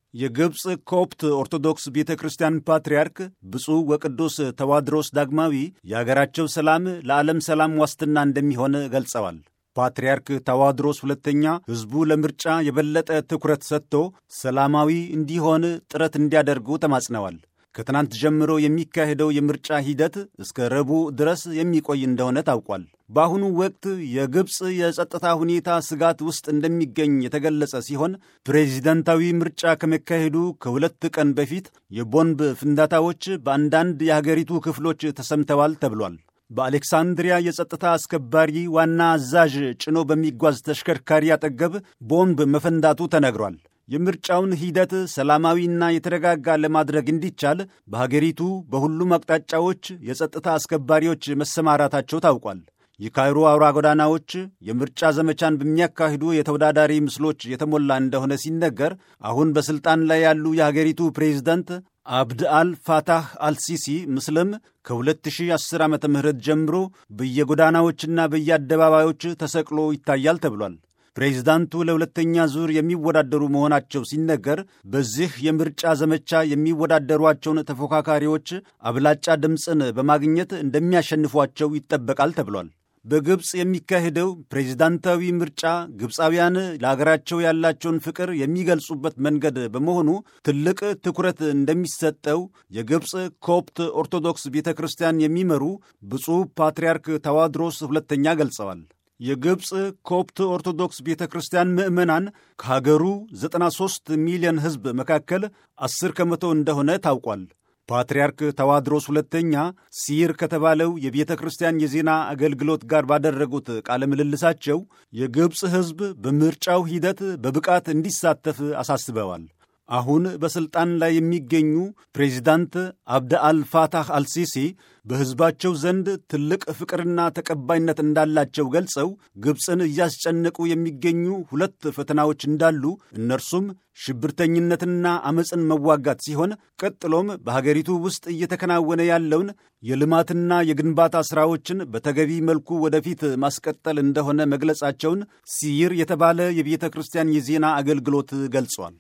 የግብፅ ኮፕት ኦርቶዶክስ ቤተ ክርስቲያን ፓትርያርክ ብፁዕ ወቅዱስ ተዋድሮስ ዳግማዊ የአገራቸው ሰላም ለዓለም ሰላም ዋስትና እንደሚሆን ገልጸዋል። ፓትርያርክ ታዋድሮስ ሁለተኛ ሕዝቡ ለምርጫ የበለጠ ትኩረት ሰጥቶ ሰላማዊ እንዲሆን ጥረት እንዲያደርጉ ተማጽነዋል። ከትናንት ጀምሮ የሚካሄደው የምርጫ ሂደት እስከ ረቡዕ ድረስ የሚቆይ እንደሆነ ታውቋል። በአሁኑ ወቅት የግብፅ የጸጥታ ሁኔታ ስጋት ውስጥ እንደሚገኝ የተገለጸ ሲሆን ፕሬዚደንታዊ ምርጫ ከመካሄዱ ከሁለት ቀን በፊት የቦምብ ፍንዳታዎች በአንዳንድ የሀገሪቱ ክፍሎች ተሰምተዋል ተብሏል። በአሌክሳንድሪያ የጸጥታ አስከባሪ ዋና አዛዥ ጭኖ በሚጓዝ ተሽከርካሪ አጠገብ ቦምብ መፈንዳቱ ተነግሯል። የምርጫውን ሂደት ሰላማዊና የተረጋጋ ለማድረግ እንዲቻል በሀገሪቱ በሁሉም አቅጣጫዎች የጸጥታ አስከባሪዎች መሰማራታቸው ታውቋል። የካይሮ አውራ ጎዳናዎች የምርጫ ዘመቻን በሚያካሂዱ የተወዳዳሪ ምስሎች የተሞላ እንደሆነ ሲነገር አሁን በሥልጣን ላይ ያሉ የሀገሪቱ ፕሬዝደንት አብድ አል ፋታህ አልሲሲ ምስልም ከ2010 ዓ ም ጀምሮ በየጎዳናዎችና በየአደባባዮች ተሰቅሎ ይታያል ተብሏል። ፕሬዚዳንቱ ለሁለተኛ ዙር የሚወዳደሩ መሆናቸው ሲነገር በዚህ የምርጫ ዘመቻ የሚወዳደሯቸውን ተፎካካሪዎች አብላጫ ድምፅን በማግኘት እንደሚያሸንፏቸው ይጠበቃል ተብሏል። በግብፅ የሚካሄደው ፕሬዚዳንታዊ ምርጫ ግብፃውያን ለአገራቸው ያላቸውን ፍቅር የሚገልጹበት መንገድ በመሆኑ ትልቅ ትኩረት እንደሚሰጠው የግብፅ ኮፕት ኦርቶዶክስ ቤተ ክርስቲያን የሚመሩ ብፁዕ ፓትርያርክ ታዋድሮስ ሁለተኛ ገልጸዋል። የግብፅ ኮፕት ኦርቶዶክስ ቤተ ክርስቲያን ምዕመናን ከሀገሩ 93 ሚሊዮን ሕዝብ መካከል 10 ከመቶ እንደሆነ ታውቋል። ፓትርያርክ ተዋድሮስ ሁለተኛ ሲር ከተባለው የቤተ ክርስቲያን የዜና አገልግሎት ጋር ባደረጉት ቃለ ምልልሳቸው የግብፅ ሕዝብ በምርጫው ሂደት በብቃት እንዲሳተፍ አሳስበዋል። አሁን በሥልጣን ላይ የሚገኙ ፕሬዚዳንት አብደ አልፋታህ አልሲሲ በሕዝባቸው ዘንድ ትልቅ ፍቅርና ተቀባይነት እንዳላቸው ገልጸው ግብፅን እያስጨነቁ የሚገኙ ሁለት ፈተናዎች እንዳሉ እነርሱም ሽብርተኝነትና አመፅን መዋጋት ሲሆን ቀጥሎም በሀገሪቱ ውስጥ እየተከናወነ ያለውን የልማትና የግንባታ ሥራዎችን በተገቢ መልኩ ወደፊት ማስቀጠል እንደሆነ መግለጻቸውን ሲይር የተባለ የቤተ ክርስቲያን የዜና አገልግሎት ገልጿል።